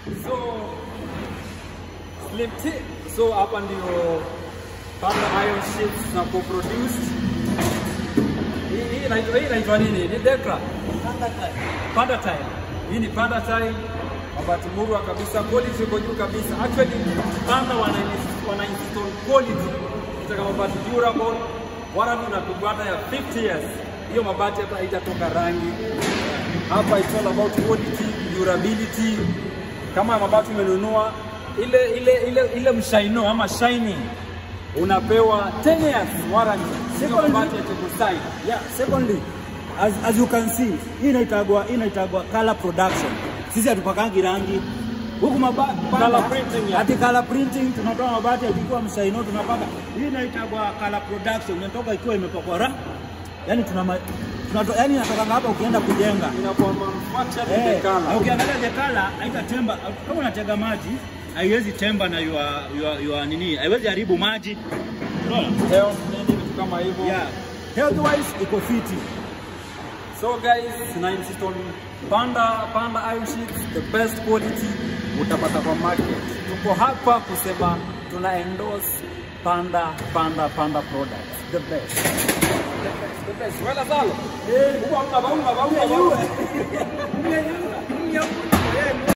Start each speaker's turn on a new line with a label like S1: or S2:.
S1: So Slim T. So hapa ndio Panda Iron Sheets na co-produced. Hii hii inaitwa hii inaitwa nini? Ni Dekra. Panda Tile. Hii ni Panda Tile. Mabati murwa kabisa, quality iko juu kabisa. Actually Panda wana wana install quality. Kitaka mabati durable, warranty unapigwa hata ya 50 years. Hiyo mabati hata haitatoka rangi. Hapa it's all about quality, durability. Kama mabati umenunua ile ile ile ile mshaino ama shining unapewa 10 years warranty. Sio
S2: Secondly-
S1: mabati ya kukusai.
S2: Yeah, secondly, as, as you can see, hii inaitagwa hii inaitagwa color production. Sisi hatupakangi rangi. Huku mabati
S1: Color printing, yeah.
S2: Ati color printing tunatoa mabati yakiwa msaino tunapaka. Hii inaitagwa color production. Inatoka ikiwa imepakwa rangi. Yaani tuna ma- tunato, yani inatoka hapa ukienda kujenga.
S1: Inakuwa manufactured in
S2: Eh,
S1: the color.
S2: na ukiangalia the color haitatemba kama unatega maji haiwezi temba na yua, yua, yua nini haiwezi haribu maji unaona
S1: Health, nini, vitu kama hivyo.
S2: yeah health wise iko fiti
S1: So guys, na insist on Panda Panda Iron Sheets, the best quality utapata kwa market. Tuko hapa kusema tuna endorse Panda Panda Panda products, the best. The best, the best. Wala salo. Eh, huko hamna baunga baunga baunga.